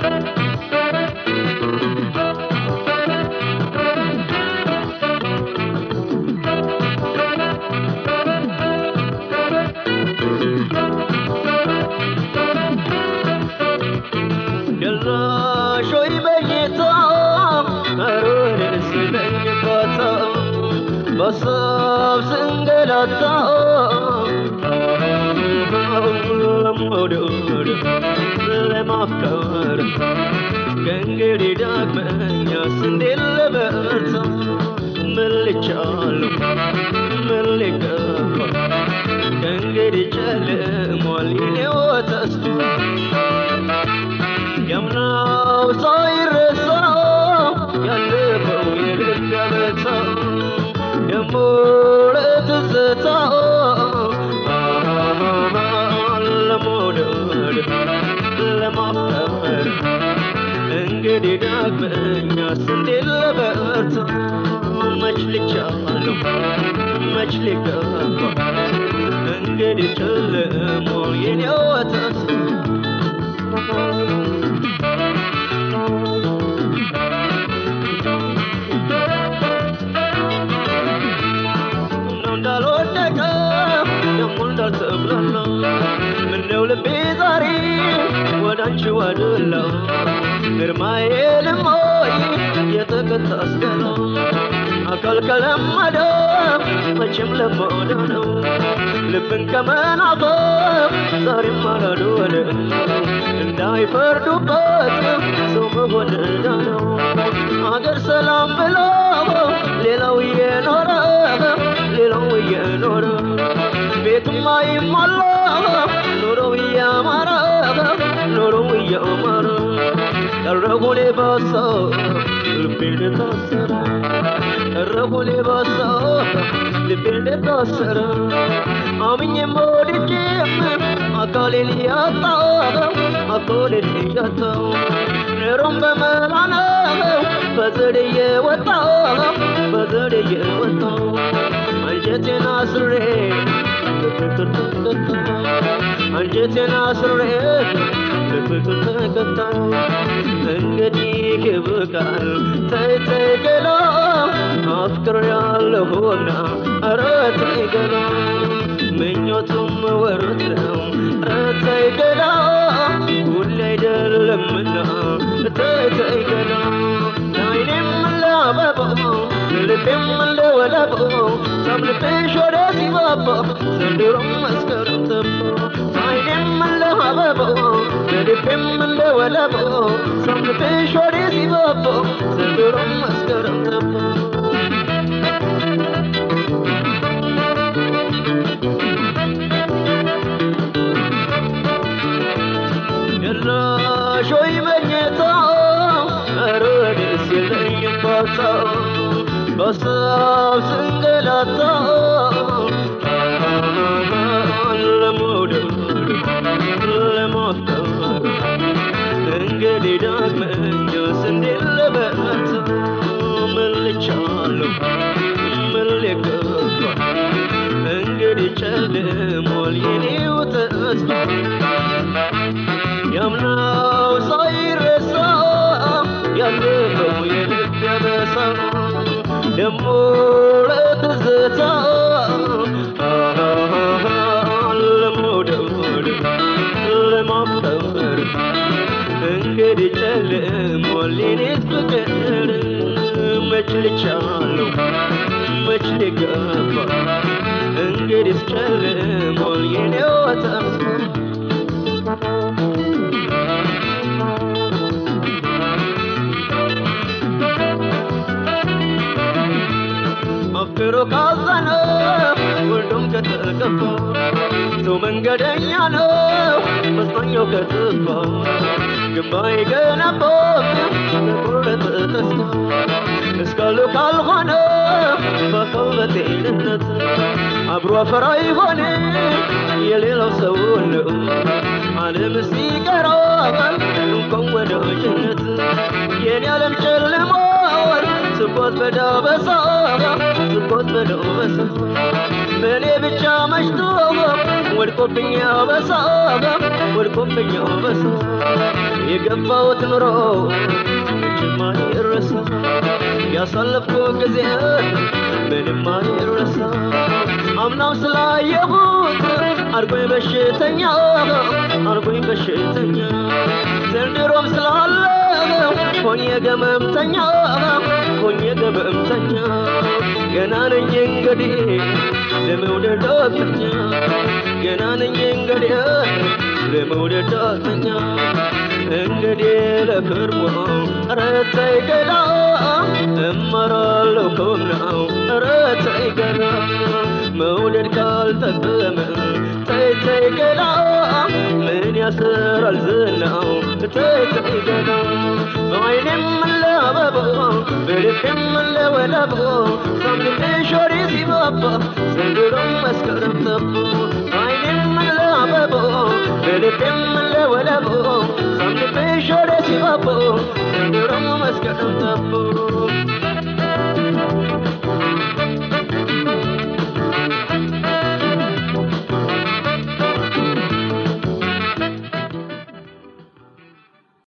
ደራሾይ በጌታ አሮንስ በኝባታ በሳብ ስንገላታ ለመውደድ ለማፍቀር ከእንግዲህ ዳግመኛስ እንዴት ልበርታ ምን ልቻለሁ ምን ልገባ ከእንግዲህ ጨልሟል የኔው ተስፋ ያምናው ሳይረሳ ያለፈው የልብ ያመታ ደሞ ለትዝታ ለመውደድ ለማፍቀር እንግዲህ ዳግመኛስ እንዴት ልበርታ መች ልቻለሁ መች ልገባ እንግዲህ ጨልሟል የኔው ተስፋ ምነው እንዳልወደቀ ደሞ እንዳልተብላላ ምነው ልቤ ዛሬ ወደ አንቺ ዋድላ ግርማዬ ልሞይ የተቀጣ አስገላ አካል ከለመደ መቼም ለመደ ነው ልብን ከመናፈቅ ዛሬም አላልወደ እንዳይፈርዱበት ሰው መሆን ዕዳ ነው አገር ሰላም ብሎ ሌላው እየኖረ ሌላው እየኖረ ቤቱም አይሟላ ኑሮው እያማረ ኑሮው እያማረ ቀረቡኔ ባሳ ልቤን ታሰረ ቀረቡኔ ባሳ ልቤን ታሰረ አምኜም ወድጄም አካሌን እያጣው አካሌን እያጣው ኑሮም በመላ ነው በዘዴ እየወጣው በዘዴ እየወጣው አንጀቴን አስሬ በፍቅር ተቀጣ አንጀቴን አስሬ በፍቅር ተቀጣ እንግዲህ ይብቃል ተይ ተይ ገላ አፍቅሬያለሁና ኧረ ተይ ገላ ምኞቱም ወረት ነው ኧረ ተይ ገላ ሁሌ አይደለምና ተይ ተይ ገላ ለዓይኔም ለአበባው ልቤም ለወለባው ሳምልብሽ ወደ ሲባባ ዘንድሮም መስከረም ተባ ዓይኔም ለአበባው ልቤም ለወለባው ሳምልብሽ ወደ ሲባባ ዘንድሮም መስከረም ተባ ጭራሽ ወይ መኝታ ኧረ ደስ የለኝም ባታ በሀሳብ ስንገላታ ለመውደድ ለማፍቀር እንግዲህ ዳግመኛስ እንዴት ልበርታ ምን ልቻለሁ ምን ልገባ እንግዲህ ጨልሟል የኔው ተስፋ ያምናው ሳይረሳ ያለፈው የልብ ያበሳ ደሞ ለትዝታ ለመውደድ ለማፍቀር እንግዲህ ጨልሟል የኔስ ፍቅር መች ልቻለሁ መች ልገባ እንግዲህ ጨልሟል የኔው ተስፋ አፍቅሮ ካዘነ ሁሉም ከተከፋ ሰው መንገደኛ ነው መጽናኛው ከጠፋ ግንባ የገነባው በቁርጥ ተስፋ እስካሉ ካልሆነ በአካል በጤንነት አብሮ አፈራ ይሆን የሌላው ሰው ነው ዓለም ሲቀራል እንኳን ወደ ጀነት የኔ ዓለም ጨልሟል ስቦት በዳበሳ ስቦት በዳበሳ በእኔ ብቻ መሽቶ ወድቆብኝ በሳ ወድቆብኝ በሳ የገባሁት ኑሮ መቼም አይረሳ ያሳለፍኩ ጊዜ ምንም አይረሳ አምናም ስላየሁት አርጎኝ በሽተኛ አርጎኝ በሽተኛ ዘንድሮም ስላለው ሆኜ ገመምተኛ ሆኜ ገመምተኛ ገና ነኝ እንግዲህ ለመውደድ ዳተኛ ገና ነኝ እንግዲህ ለመውደድ ዳተኛ እንግዲህ ለክርሞ ኧረ ተይ ገላ እመራለሁ ከሆነው ኧረ ተይ ገላ መውደድ ካልጠቀመ ተይ ተይ ገላ ምን ያስራል ዝናው ተይ ተይ ገላ በዓይኔም ለአበባ በልቤም ለወለባ ሳምንሽ ወሬ ሲባባ ዘንድሮም መስከረም ጠባ በዓይኔም ለአበባ በልቤም ለወለባ ሳምንሽ ወሬ ሲባባ ዘንድሮም መስከረም ጠባ